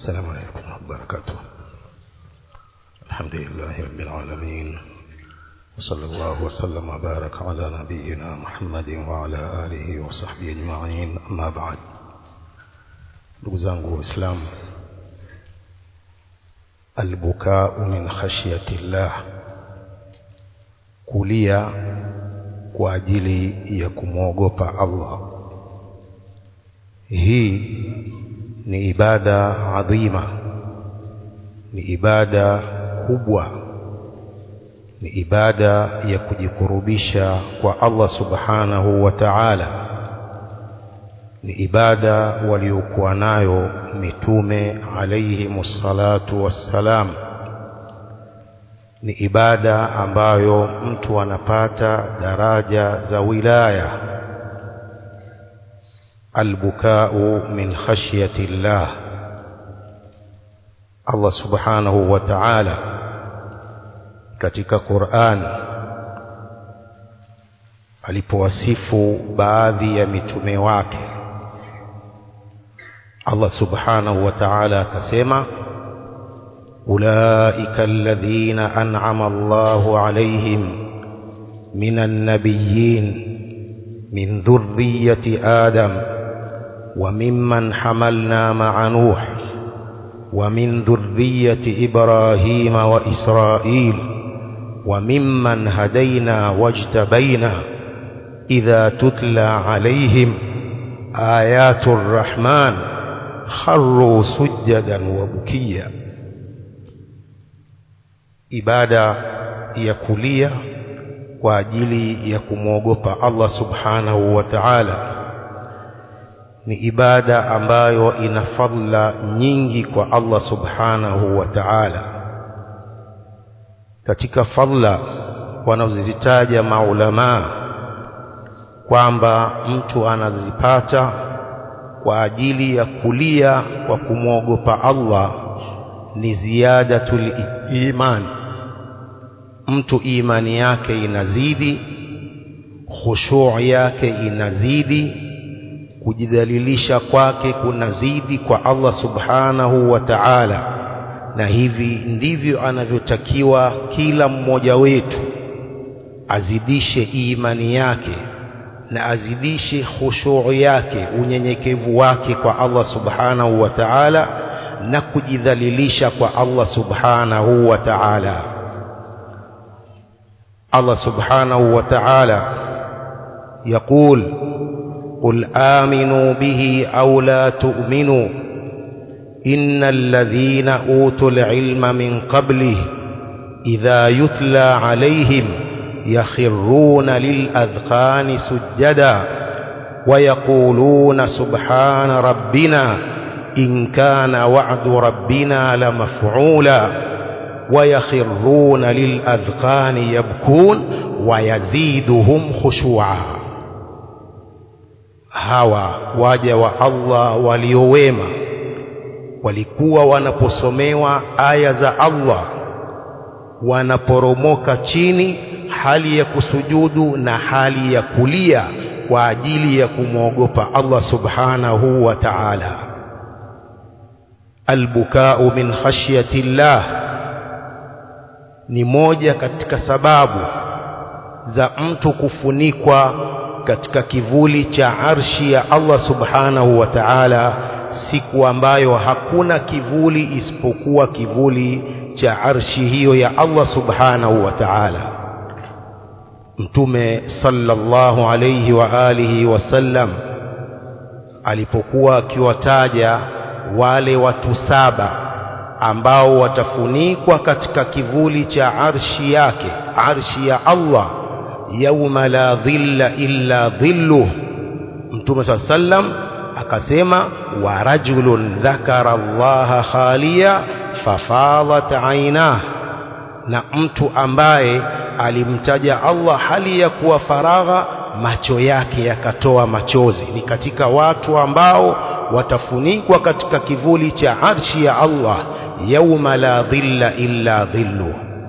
السلام عليكم ورحمة الله وبركاته الحمد لله رب العالمين وصلى الله وسلم وبارك على نبينا محمد وعلى آله وصحبه أجمعين أما بعد ndugu zangu waislamu albukau min khashyati llah kulia kwa ajili ya kumwogopa Allah hii ni ibada adhima ni ibada kubwa ni ibada ya kujikurubisha kwa Allah subhanahu wa ta'ala ni ibada waliokuwa nayo mitume alayhi salatu wassalam ni ibada ambayo mtu anapata daraja za wilaya albukau min khashyati llah Allah subhanahu wa ta'ala katika Qur'an alipowasifu baadhi ya mitume wake Allah subhanahu wa ta'ala akasema ulaika alladhina an'ama Allahu alayhim minan nabiyyin min dhurriyyati Adam wa mimman hamalna ma'a Nuh wa min dhurriyyati Ibrahim wa Israil wa mimman hadayna wajtabaina idha tutla alayhim ayatul rahman kharru sujadan wa bukia ibada ya kulia kwa ajili ya kumwogopa Allah subhanahu wa ta'ala ni ibada ambayo ina fadla nyingi kwa Allah subhanahu wa ta'ala katika fadla wanazozitaja maulamaa kwamba mtu anazipata kwa ajili ya kulia kwa kumwogopa Allah ni ziyadatul iman mtu imani yake inazidi khushu' yake inazidi kujidhalilisha kwake kunazidi kwa Allah subhanahu wa ta'ala na hivi ndivyo anavyotakiwa kila mmoja wetu azidishe imani yake na azidishe khushu' yake unyenyekevu wake kwa Allah subhanahu wa ta'ala na kujidhalilisha kwa Allah subhanahu wa ta'ala Allah subhanahu wa ta'ala يقول قل آمنوا به أو لا تؤمنوا إن الذين أوتوا العلم من قبله إذا يتلى عليهم يخرون للأذقان سجدا ويقولون سبحان ربنا إن كان وعد ربنا لمفعولا ويخرون للأذقان يبكون ويزيدهم خشوعا hawa waja wa Allah waliowema walikuwa wanaposomewa aya za Allah wanaporomoka chini hali ya kusujudu na hali ya kulia kwa ajili ya kumwogopa Allah subhanahu wa ta'ala albukau min khashyati llah ni moja katika sababu za mtu kufunikwa katika kivuli cha arshi ya Allah subhanahu wa ta'ala siku ambayo hakuna kivuli isipokuwa kivuli cha arshi hiyo ya Allah subhanahu wa ta'ala mtume sallallahu alayhi wa alihi wasallam alipokuwa akiwataja wale watu saba ambao watafunikwa katika kivuli cha arshi yake arshi ya Allah yauma la dhilla illa dhilluh mtume sallam akasema wa rajulun dhakara Allah khaliya fafadat ainah na mtu ambaye alimtaja Allah hali ya kuwa faragha macho yake yakatoa machozi ni katika watu ambao watafunikwa katika kivuli cha arshi ya Allah yauma la dhilla illa dhillu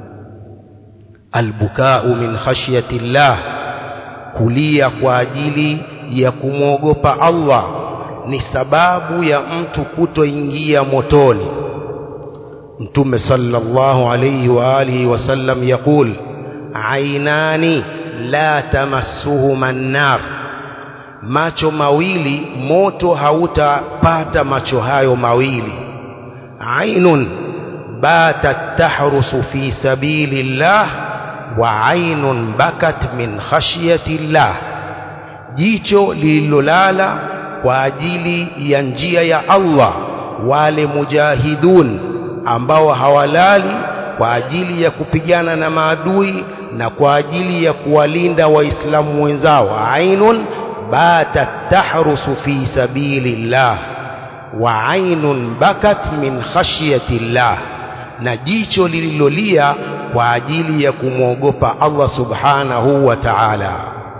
albukau min khashyati llah kulia kwa ajili ya kumwogopa Allah ni sababu ya mtu kutoingia motoni mtume sallallahu alayhi wa alihi wasallam yaqul ainani la tamassuhuma an-nar macho mawili moto hautapata macho hayo mawili ainun batat tahrusu fi sabilillah wa ainun bakat min khashyatillah jicho lililolala kwa ajili ya njia ya Allah wale mujahidun ambao hawalali kwa ajili ya kupigana na maadui na kwa ajili ya kuwalinda waislamu wenzao ainun batat tahrusu fi sabilillah wa ainun bakat min khashyatillah na jicho lililolia kwa ajili ya kumwogopa Allah subhanahu wa ta'ala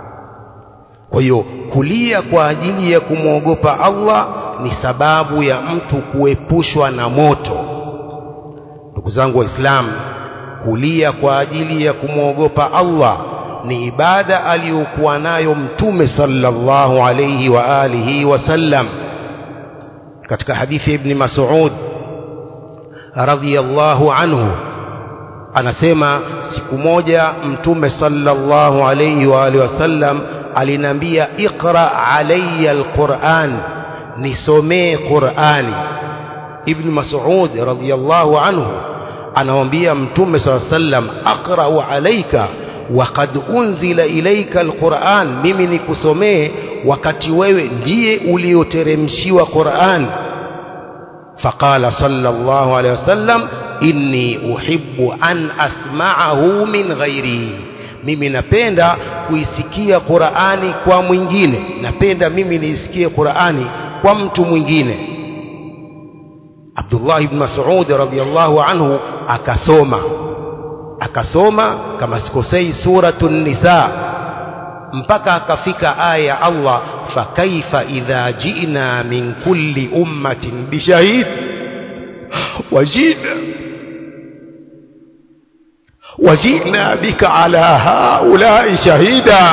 kwa hiyo kulia kwa ajili ya kumwogopa Allah ni sababu ya mtu kuepushwa na moto ndugu zangu waislamu kulia kwa ajili ya kumwogopa Allah ni ibada aliyokuwa nayo mtume sallallahu alayhi wa alihi wasallam katika hadithi ibn Mas'ud radhiyallahu anhu anasema siku moja mtume sallallahu alayhi wa alihi wasallam alinambia iqra alayya alquran nisomee qurani ibn Mas'ud radhiyallahu anhu anamwambia mtume sallallahu alayhi wasallam aqra'u alayka waqad unzila ilayka alquran mimi nikusomee wakati wewe ndiye ulioteremshiwa Qur'an faqala sallallahu alayhi wasallam inni uhibbu an asma'ahu min ghairi mimi napenda kuisikia Qur'ani kwa mwingine napenda mimi niisikie Qur'ani kwa mtu mwingine Abdullah ibn Mas'ud radhiyallahu anhu akasoma akasoma kama sikosei suratun nisa mpaka akafika aya ya Allah fakaifa idha ji'na min kulli ummatin bishahid wajina وجئنا بك على هؤلاء شهيدا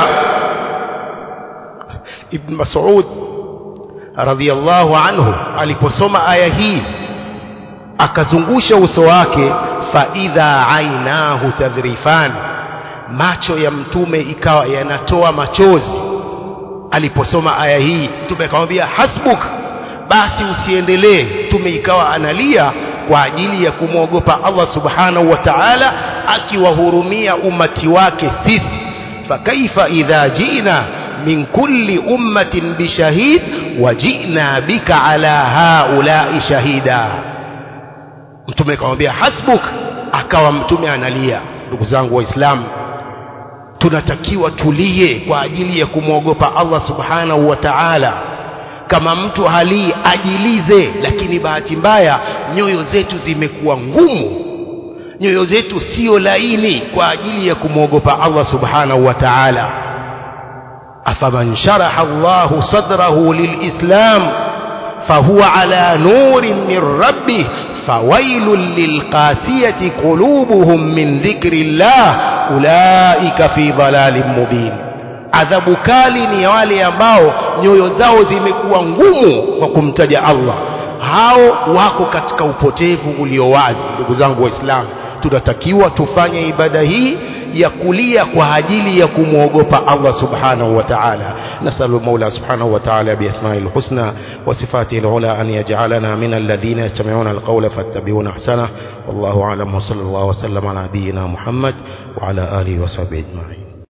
ابن مسعود رضي الله عنه aliposoma aya hii akazungusha uso wake faidha ainahu tadhrifan macho ya mtume ikawa yanatoa machozi aliposoma aya hii mtume akamwambia hasbuk basi usiendelee mtume ikawa analia kwa ajili ya kumwogopa Allah subhanahu wa ta'ala akiwahurumia umati wake sisi fakaifa idha jina min kulli ummatin bishahid wajina bika ala haulai shahida mtume akamwambia hasbuk akawa mtume analia ndugu zangu waislamu tunatakiwa tulie kwa ajili ya kumwogopa Allah subhanahu wa ta'ala kama mtu halii ajilize lakini bahati mbaya nyoyo zetu zimekuwa ngumu nyoyo zetu sio laini kwa ajili ya kumwogopa Allah subhanahu wa ta'ala afaman sharaha Allah sadrahu lilislam fahuwa ala nurin min rabbih فويل للقاسية قلوبهم من ذكر الله أولئك في ضلال مبين adhabu kali ni wale ambao nyoyo zao zimekuwa ngumu kwa kumtaja Allah hao wako katika upotevu ulio wazi ndugu zangu waislamu tunatakiwa tufanye ibada hii ya kulia kwa ajili ya kumwogopa Allah subhanahu wa ta'ala nasalu maula subhanahu wa ta'ala biasma'il husna wa sifatihi alula an yaj'alana min alladhina yastami'una alqawla fattabi'una ahsana wallahu a'lam wa sallallahu wa sallama ala nabiyyina Muhammad wa ala alihi wa sahbihi ajma'in